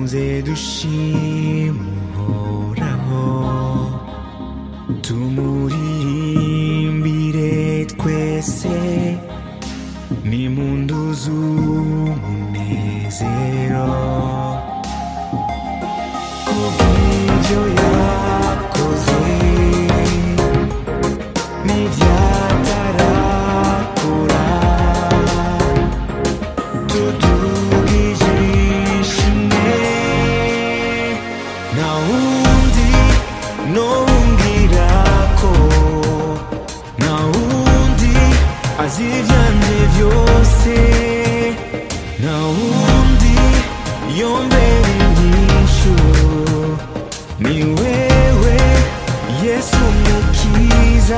muze dushime uhoraho tumurimbire twese nimunduzu umunezero kubw'ibyo yakoze n'ibyatarakora tudugije ishimwe nta wundi nongera ko nta wundi azi ibyanjye byose nta wundi yombera inyishu ni wewe yesu mukiza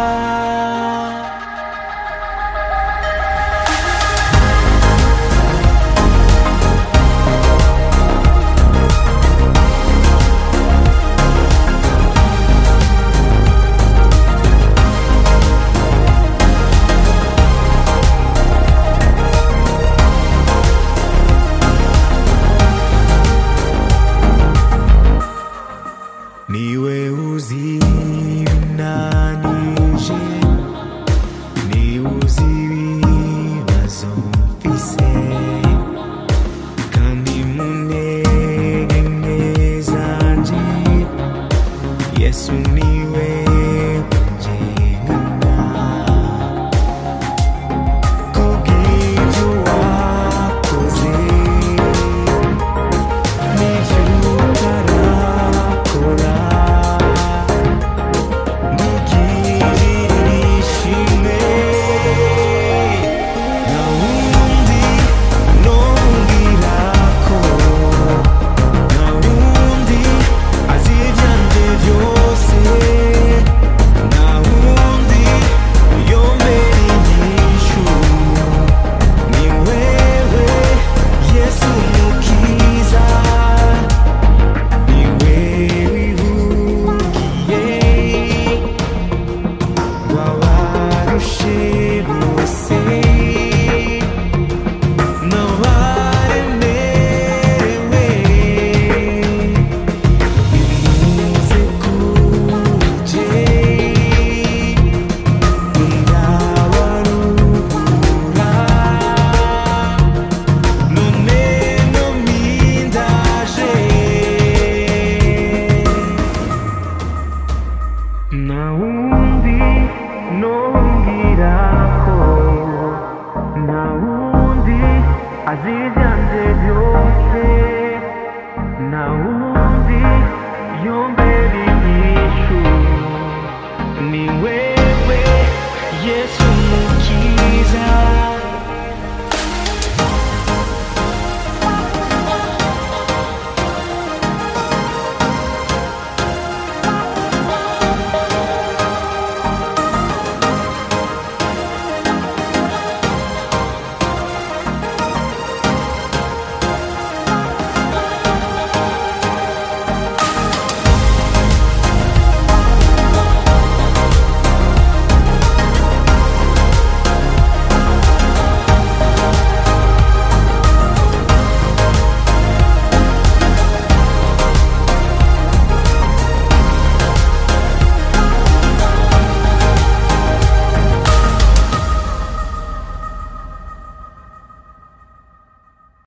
niwe uzi ibinanije niwe uzi ibibazo mfise kandi mu ntege nke zanje yesu niwe ungengana kubw'ibyo wakoze n'ibyo utarakora ntugirire ishimwe nta wundi nongera ko nta wundi azi ibyanjye byose nta wundi yombera inyishu ni wewe yesu mukiza ni wewe ivugiye wabarushe bose n'abaremerewe bimuze kuje ndabarubura none no mindaje nta wundi nongera ko nta wundi azi ibyanjye